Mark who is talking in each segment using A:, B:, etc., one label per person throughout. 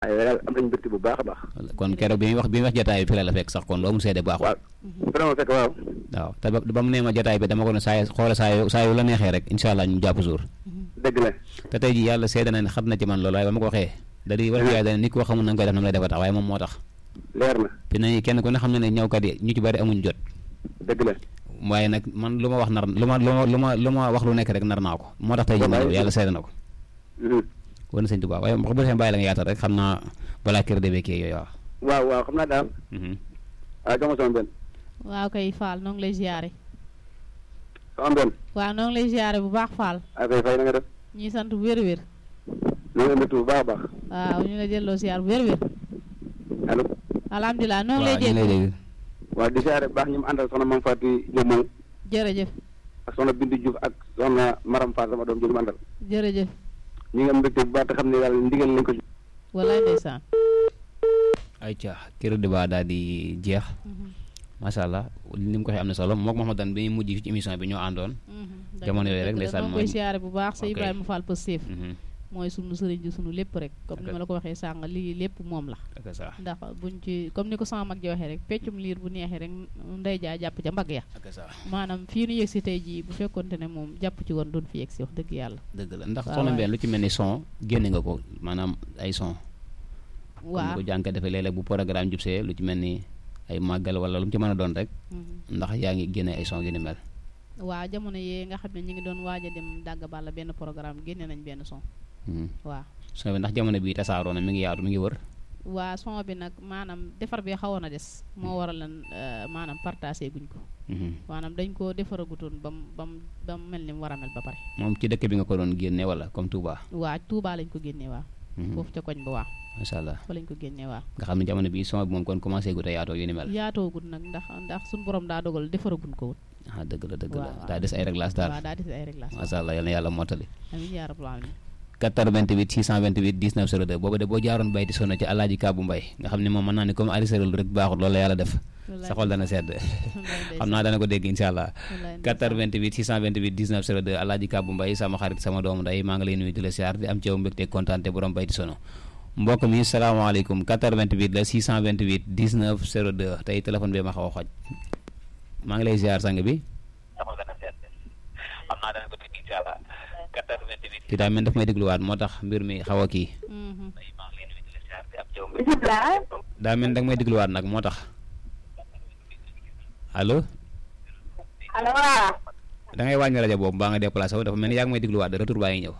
A: waaye daal am nañu mbégte bu baax a baax.
B: kon keroog bi muy wax bi muy wax jotaay bi fi la la fekk sax kon loo mu seede baaxul.
A: waaw vraiment fekk waaw.
B: waaw te ba ba mu nee ma jotaay bi dama ko ne saa yu xoole saa yu saa yu la neexee rek incha allah ñu jàpp jour.
A: dëgg la.
B: te tey jii yàlla seede na ne xam na ci man loolu waaye ba ma ko waxee. da di wala yaay da nit koo xamul na nga koy def na mu lay defa tax waaye moom moo tax.
A: leer na.
B: te nañu kenn ku ne xam na ne ñëwkat yi ñu ci bari amuñ jot.
A: dëgg la.
B: waaye nag man lu ma wax nar lu ma lu ma lu ma lu ma wax lu nekk rek nar naa ko moo tax tey jii ma ñëw yàlla seede na ko. wan sëñ Tuubaa waaye bu defee bàyyi la nga yaatal rek xam naa balaa kër de beekee yooyu waaw.
A: waaw waaw xam naa daal. waaw jox ma sama benn.
C: waaw kay Fall noo ngi lay ziare.
A: sama benn.
C: waaw noo ngi lay ziare bu baax Fall.
A: waaw kay fay na nga def.
C: ñuy sant wér-wér.
A: noo ngi mbégte bu baax a baax.
C: waaw ñu ngi lay delloo ziar bu wér-wér.
A: allo.
C: alhamdulilah noo ngi lay
B: waaw ñu ngi lay
C: dégg.
B: dégg.
A: waaw di siyaare bu baax ñu mu àndal soxna Mame Fatou Diop moom
C: jërëjëf
A: ak soxna Bindu Diouf ak soxna Maram Fall sama doom jooju mu àndal.
C: jërëjëf.
A: ñu ngi am mbégte bu baax te xam ne yàlla ndigal lañ ko.
C: walaay ndeysaan.
B: ayca kër de ba daal di jeex macha allah ni mu ko waxee am na solo mook Mouhamadane bi ñu mujj ci émission bi ñoo àndoon. jamono yooyu rek ndeysaan
C: moo koy ziare bu baax sa
B: ok.
C: Ibrahima Fall Pastef
B: Mhm.
C: mooy sunu sëriñ ji sunu lépp rek comme ni
B: Ok.
C: ma la ko waxee sàng lii lépp moom la
B: ak ça
C: ndax buñ ci comme ni ko sama mag ji waxee rek peccum liir bu neexee rek ndey jaa jàpp ca mbagg ya
B: ak ça
C: maanaam fii nu yëg si tey jii bu fekkonte ne moom jàpp ci woon doon fi yegg si wax dëgg yàlla
B: dëgg la ndax
C: waaw,
B: soxna
C: waaw.
B: Mbène lu ci mel ni son génne nga ko maanaam ay son.
C: waaw
B: comme ni ko jànk defee léeg-léeg bu programme jubsee lu ci mel ni ay màggal wala lu mu ci mën a doon rek
C: Mhm.
B: ndax yaa ngi génne ay son yu ni mel.
C: waa jamono yee nga xam ne ñu ngi doon waaj a dem dàgg balla benn programme génne nañ benn son
B: Mhm.
C: waaw
B: son bi ndax jamono bii tasaaroo na mi ngi yaatu mi ngi wër.
C: waa son bi nag maanaam defar bi xawoon a des moo waral lan maanaam partagé guñ ko
B: Mhm.
C: maanaam dañ ko defaragutoon ba mu ba mu ba mu mel ni mu war a mel ba pare
B: moom ci dëkk bi nga ko doon génne wala comme Touba.
C: waa Touba lañ ko génnee waa
B: Mhm.
C: foofu ca koñ ba waa
B: macha allah
C: fa lañ ko génnee waa
B: nga xam ne jamono bii son bi moom kon commencé gu te yaatoo yu ni mel.
C: yaatoogut nag ndax ndax suñu borom daa dogal defaraguñ ko wut
B: ah dëgg la dëgg
C: waaw,
B: la
C: waaw.
B: daa des ay réglages daal.
C: waaw daa des ay réglage
B: macha allah yal na yàlla mottali.
C: amiin yaa rabbal alamin
B: 88 628 19 02 boobu de boo jaaroon bayti sonn ci alaaji Kaabu Mbay nga xam ne moom mën naa ne comme arrêté rek baaxul loolu la yàlla def sa xol dana sedd xam naa dana ko dégg incha allah 88 628 19 02 alaaji Kaabu Mbay sama xarit sama doomu nday maa ngi lay nuyu di la siyaar di am ci yow mbégte kontaan te borom bayti sono mbokk mi salaamaaleykum 88 la 628 19 02 tey téléphone bi ma xaw a xoj maa ngi lay siyaar sang bi
D: sama gën a seet xam naa dana ko dégg incha allah 88
B: ci daa mel daf may dégluwaat moo tax mbir mi xaw a kii
C: Mhm.
D: maa ngi lay nuyu di la siyaar di am jaww
B: daa mel danga may dégluwaat nag moo tax allo
E: allo waaw
B: da ngay wàññi rajo boobu baa nga déplacé wu dafa mel ni yaa ngi may dégluwaat de retour baa ngi ñëw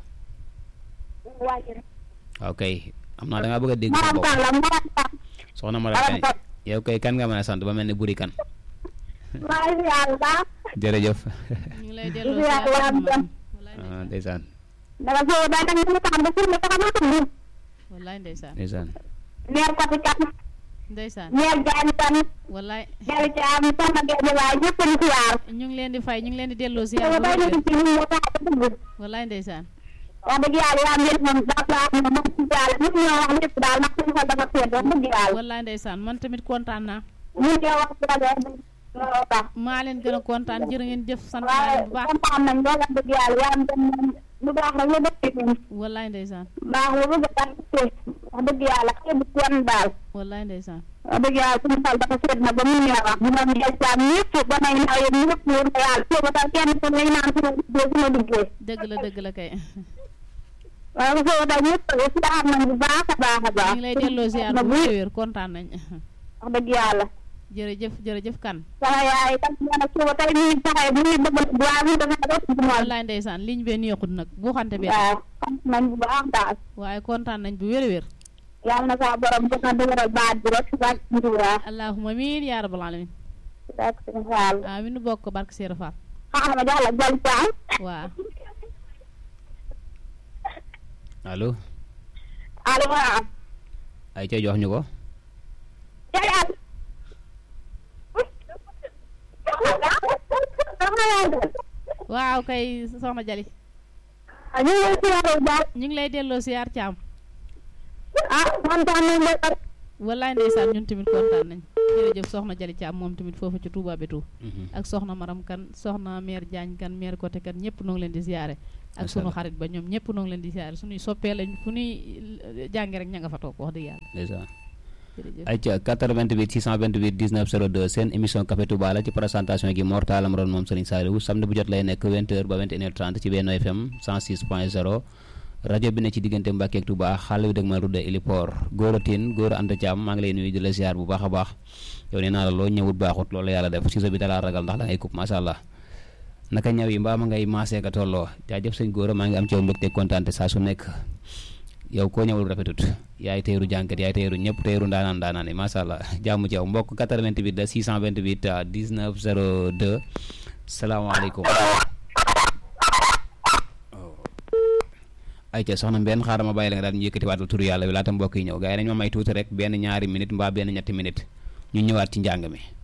B: waaw kay am naa da ngaa bëgg a dégg sa
E: maram
B: bopp
E: tan la maram tan
B: soxna Mara
E: maram
B: Kane
E: tan
B: yow kay kan nga mën a sant ba mel ni buri kan
E: maa ngi yàlla baax
B: jërëjëf
C: ñu ngi lay delloo
E: Yaa
C: ziar
E: waa
C: bu baax.
E: Mbène.
C: wallaay
B: ah ndeysaan
E: danga soo day danga ñu taxam ba pour ma taxam ma tudd
C: wallaay ndeysaan
B: ndeysaan
E: neer ko ci kat
C: ndeysaan
E: neer jaay tan
C: wallaay
E: jari ci am sama gerte waay ñëpp ñu ci yaar
C: ñu ngi leen di fay ñu ngi leen di delloo ziar
E: soo
C: bu
E: day
C: wér
E: ñu ci ñu mo tax dugg
C: wallaay ndeysaan
E: wax dëgg yàlla yaa ngeen moom daa baax na moom ci yàlla ñëpp ñoo wax lépp daal ndax suñu xol dafa seet wax dëgg yàlla
C: wallaay ndeysaan man tamit kontaan naa
E: ñu ñoo wax ci rajo looloo tax
C: maa leen gën a kontaan jërë ngeen jëf sant naa
E: waaye
C: leen bu baax
E: kontaan nañ lool wax dëgg yàlla yaa ngeen moom lu baax rek la dëkk ci
C: wallaay ndeysaan
E: baax la bëgg a tax wax dëgg yàlla xëy bu kenn daal
C: wallaay ndeysaan
E: wax dëgg yàlla suñu xol dafa seet na ba mu ñëw wax ñu doon jël caam ñëpp ba may naw yëpp ñëpp wóor na yàlla soo ba tax kenn ku ngay naan suma liggéey suma liggéey
C: dëgg la dëgg la kay
E: waaye soo ba tax ñëpp si am nañ bu baax a baax a
C: ñu
E: baax
C: ngi lay delloo ziar
E: na
C: bu
E: bu
C: wér wér kontaan nañ
E: wax dëgg yàlla
C: jërëjëf jërëjëf kan
E: sama yaay tam nee na soo ba tey ñu ngi taxee bu ñuy bëgg waaye mu dafa def ci moom
C: wallaay ndeysaan liñ bee neexut nag bu xante bi
E: waaw sant nañ bu baax daal
C: waaye kontaan nañ bu wér wér
E: yàlla na saa borom gën a dëgëral baat bi rek si bàcc nduraa
C: allahumma miin yaa rabbal alamin
E: rek suñu xaal
C: amin nu bokk barke Seera Fall
E: xaaral ma jox la jël caam
C: waaw
B: allo
E: allo waaw
B: ay ca jox ñu ko
E: jërëjëf.
C: waaw kay soxna Jali
E: ñu ngi lay siyaare bu baax.
C: ñu ngi lay delloo ziar caam
E: ah kontaan nañ de.
C: wallaay ndeysaan ñun tamit kontaan nañ jërëjëf soxna Jali Thiam moom tamit foofu ci Touba Bétou ak soxna Maram kan soxna maire Diagne kan maire côté kan ñëpp noo ngi leen di ziare ak
B: Macha
C: sunu
B: Allah.
C: xarit ba ñoom ñëpp noo ngi leen di ziare suñuy soppee lañ fu ñuy jànge rek ña nga fa toog wax dëgg yàlla
B: ndeysaan
C: jërëjëf
B: ayca 88 628 19 02 seen émission Café Touba la ci présentation gi Mor Talla Maron moom Serigne Saliou samedi bu jot lay nekk 20h ba 21h30 ci Benno FM 106.0 rajo bi ne ci diggante Mbacke ak Touba xale wi dëgg ma rudde Ilipor Gora Tine Gora Anta Thiam maa ngi lay nuyu di la ziar bu baax a baax yow nee naa la loo ñëwut baaxut loolu la yàlla def si bi dalaa ragal ndax da ngay coupe macha allah naka ñaw yi mbaa ma ngay maasee ka tolloo jaajëf sëñ Gora maa ngi am ci yow mbégte kontaan saa su nekk yow koo ñëwul rafetut yaay teeru jànkat yaay teeru ñëpp teeru ndaanaan ndaanaan yi macha allah jàmm ci yow mbokk 88 la 628 19 02 salaamaaleykum. ayca soxna benn xaaral ma bàyyi la nga daal ñu yëkkati waatal turu yàlla bi laata mbokk yi ñëw gars yi nañ ma may tuuti rek benn ñaari minute mbaa benn ñetti minute ñu ñëwaat ci njàng mi